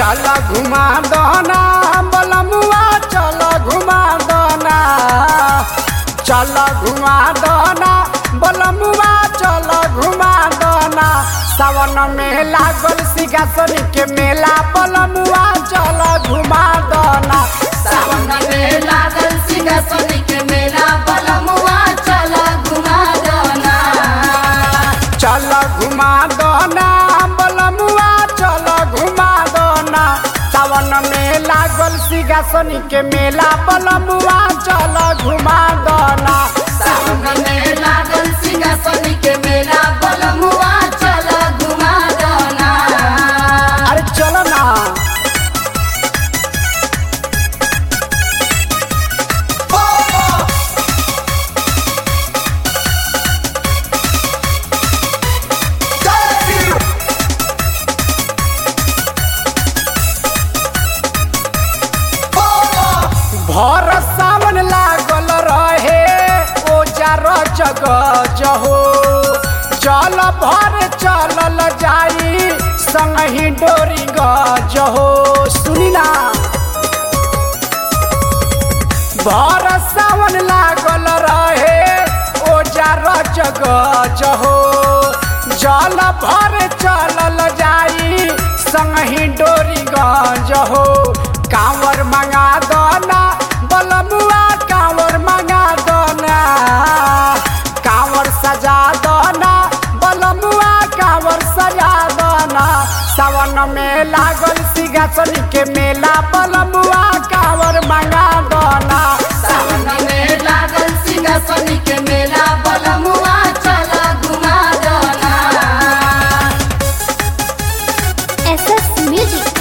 चल घुमा दना बलमुआ चल घुमा दना चल घुमा दना बलमुआ चल घुमा दना सावन में लागल सिंहासन के मेला बलमुआ चल घुमा दना सावन में लागल सिंहासन के मेला बलमुआ चल घुमा दना चल घुमा दना बलमुआ चल घुमा दना सावन में लागल सिंहासन के मेला बलमुआ चल घुमा दना सावन में लागल सिंहासन के मेला बलमुआ चल घुमा दना अरे चलो ना भर सावन लागल रहे ओजार जग जहो चल भर चलल जाई संगही डोरी गजहो सुनी ना भर सावन लागल रहे ओजार जग जहो जल भर चलल जाई संगही डोरी गजहो कांवर मंगा दना बलमुआ कांवर मंगा दना कांवर सजा दना बलमुआ कांवर सजा दना सावन में लागल सिंहासन के मेला बलमुआ कांवर मंगा दना सावन में लागल सिंहासन के मेला बलमुआ चल घुमा दना SS Music.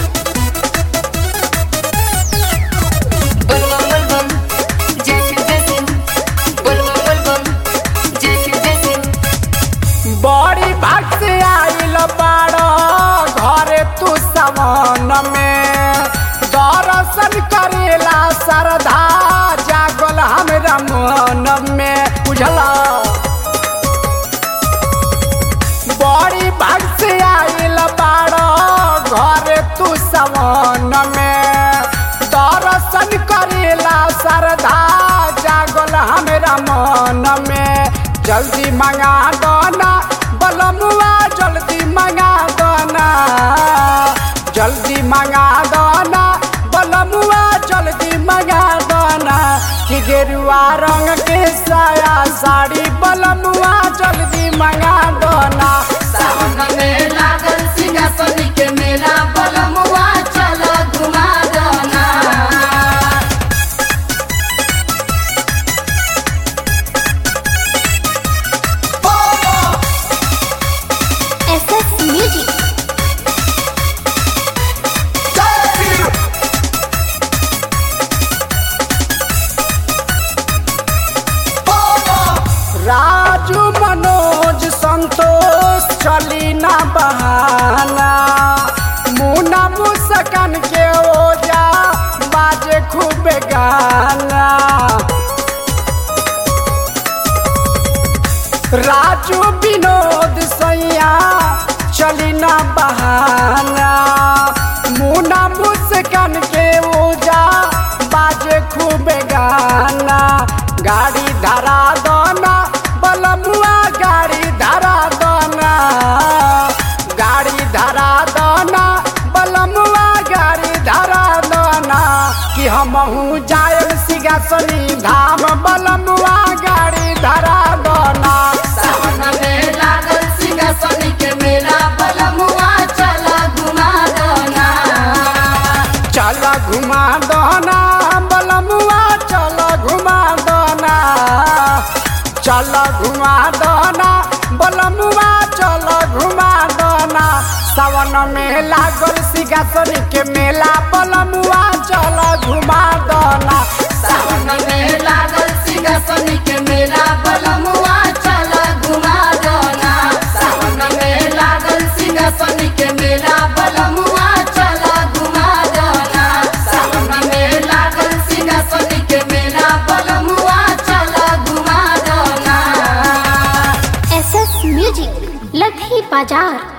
बलबम बलबम जय शिव जय सिंह बलबम बलबम जय शिव जय सिंह बड़ी भाग से आइल बाड़ घरे तू सवन में दर्शन करेला श्रद्धा जागल हमरा मन में बुझला बड़ी भाग से आइल बाड़ घरे तू सवन में दर्शन करेला श्रद्धा जागल हमरा मन में जल्दी मंगा दना बलमुआ जल्दी मंगा दना जल्दी मंगा दना बलमुआ जल्दी मंगा दना कि गेरुआ रंग के साया साड़ी बलमुआ जल्दी मंगा दना सावन में लागल सिंहासन के मेला बलमुआ चल घुमा दना SS Music. राजू मनोज संतोष चली ना बहाना मुना मुस्कान के ओजा बाजे खूब गाना राजू विनोद सैया चली ना बहाना मुना मुस्कान के ओजा बाजे खूब गाना गाड़ी धरा दना बलमुआ गाड़ी धरा दना गाड़ी धरा दना बलमुआ गाड़ी धरा दना कि हमहू जायल सिंहासनी धाम बलमुआ गाड़ी धरा दना सावन में लागल सिंहासन के मेला बलमुआ चल घुमा दना चल घुमा दना बलमुआ चल घुमा दना चल घुमा दना बलमुआ चल घुमा दना सावन में लागल सिंहासन के मेला बलमुआ चल घुमा दना सावन में लागल सिंहासन के मेला बलमुआ चल घुमा दना सावन में लागल सिंहासन के मेला बलमुआ चल घुमा दना सावन में लागल सिंहासन के मेला बलमुआ चल घुमा दना SS Music. लधी बाजार